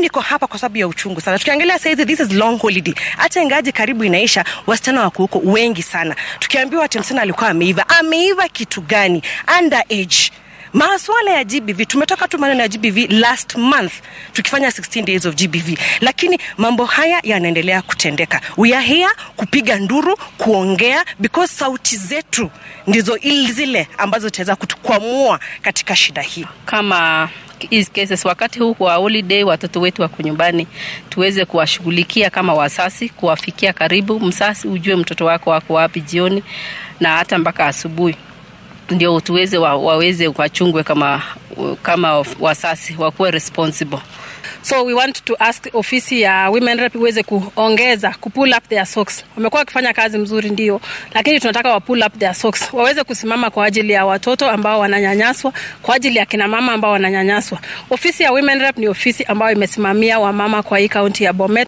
niko hapa kwa sababu ya uchungu sana. Tukiangalia saizi, this is long holiday, hata ingaji karibu inaisha, wasichana wako huko wengi sana. Tukiambiwa ati msichana alikuwa ameiva, ameiva kitu gani? Underage Maswala ya GBV tumetoka tu maneno ya GBV last month tukifanya 16 days of GBV, lakini mambo haya yanaendelea kutendeka. We are here kupiga nduru, kuongea because sauti zetu ndizo zile ambazo zitaweza kutukwamua katika shida hii. Kama hizi cases wakati huu wa holiday, watoto wetu wako nyumbani, tuweze kuwashughulikia kama wasasi, kuwafikia karibu. Msasi ujue mtoto wako wako wapi jioni na hata mpaka asubuhi ndio tuweze wa, waweze wachungwe kama, kama wasasi wakuwe responsible. So we want to ask ofisi ya women rep iweze kuongeza ku pull up their socks. Wamekuwa wakifanya kazi mzuri ndio, lakini tunataka wa pull up their socks, waweze kusimama kwa ajili ya watoto ambao wananyanyaswa, kwa ajili ya kina mama ambao wananyanyaswa. Ofisi ya women rep ni ofisi ambayo imesimamia wamama kwa hii kaunti ya Bomet.